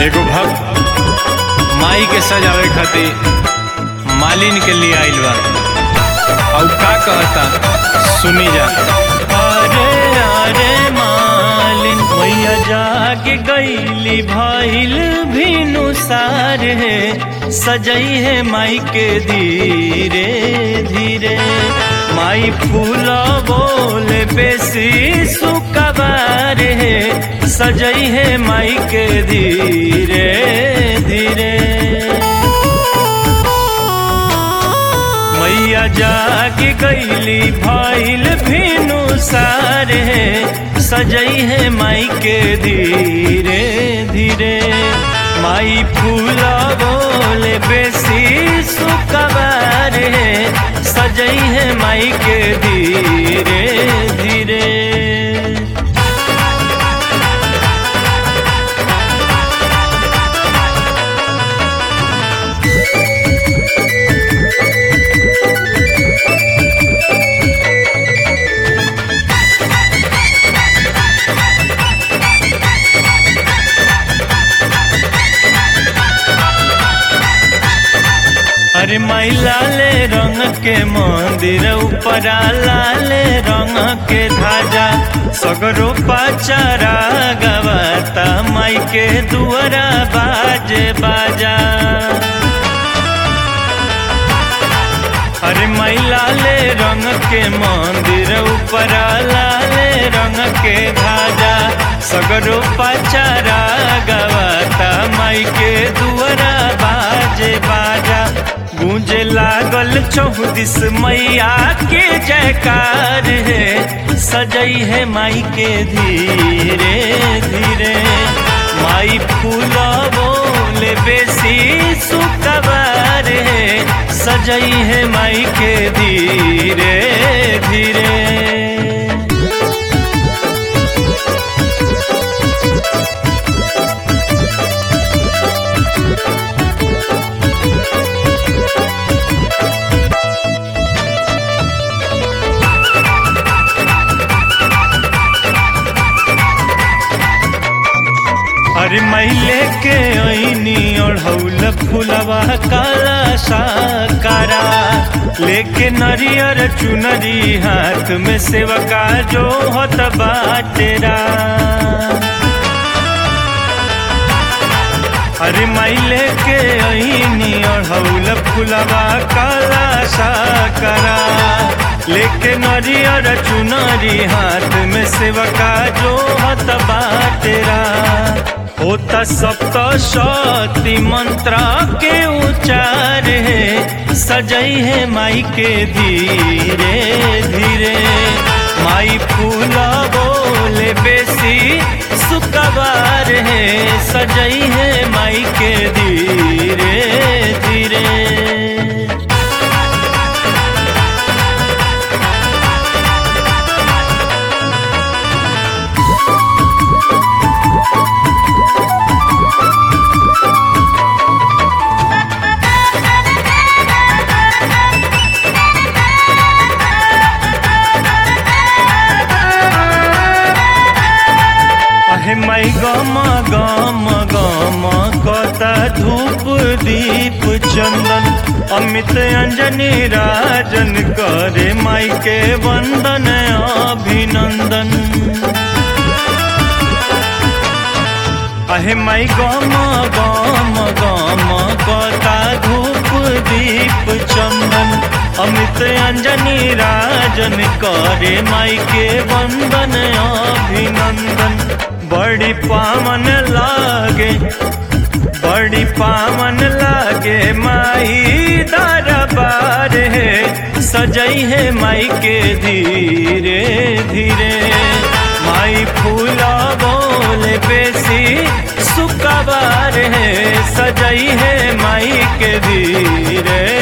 एगो भक्त माई के सजावे खातिर मालिन के लिए आइल बा और का कहता सुनी जा अरे अरे मालिन मैया जाके गईली भइल भिनु सार है सजई है माई के धीरे धीरे माई फूल बोले बेसी सुकबार है सजई है माई के धीरे धीरे मैया जाके गईली भइल भिनु सारे सजई है माई के धीरे धीरे माई फूला बोले बेसी सुकबार है सजई है माई के धीरे धीरे अरे माई लाले रंग के मंदिर ऊपरा लाले रंग के धाजा सगरो पाचारा गवाता माई के दुआरा बाजे बाजा अरे माई लाले रंग के मंदिर ऊपरा लाले रंग के धाजा सगरो पाचारा गवाता माई के दुआरा बाजे बाजा गूंजे लागल चौदिस मैया के जयकार है सजई है माई के धीरे धीरे माई फूल बोले बेसी सुकबार है सजई है माई के धीरे धीरे अरे मैले के ऐनी ओढ़ौल फुलवा काला साकारा लेके नरियर चुनरी हाथ में सेवका जो हत बाटेरा अरे मैले के ऐनी ओढ़ौल फुलवा काला साकारा लेके नरियर चुनरी हाथ में सेवका जो हत बाटेरा होता सप्त शक्ति मंत्र के उच्चार है सजई है माई के धीरे धीरे माई फूला बोले बेसी सुकबार है सजई है माई के धीरे धीरे अहे मई गम गम गम कता धूप दीप चंदन अमित अंजनी राजन करे माई के वंदन अभिनंदन अहे मई गम गम गम कता धूप दीप चंदन अमित अंजनी राजन करे माई के वंदन अभिनंदन बड़ी पावन लागे बड़ी पावन लागे माई दरबार है सजई है माई के धीरे धीरे माई फूला बोले बेसी सुकबार है सजई है माई के धीरे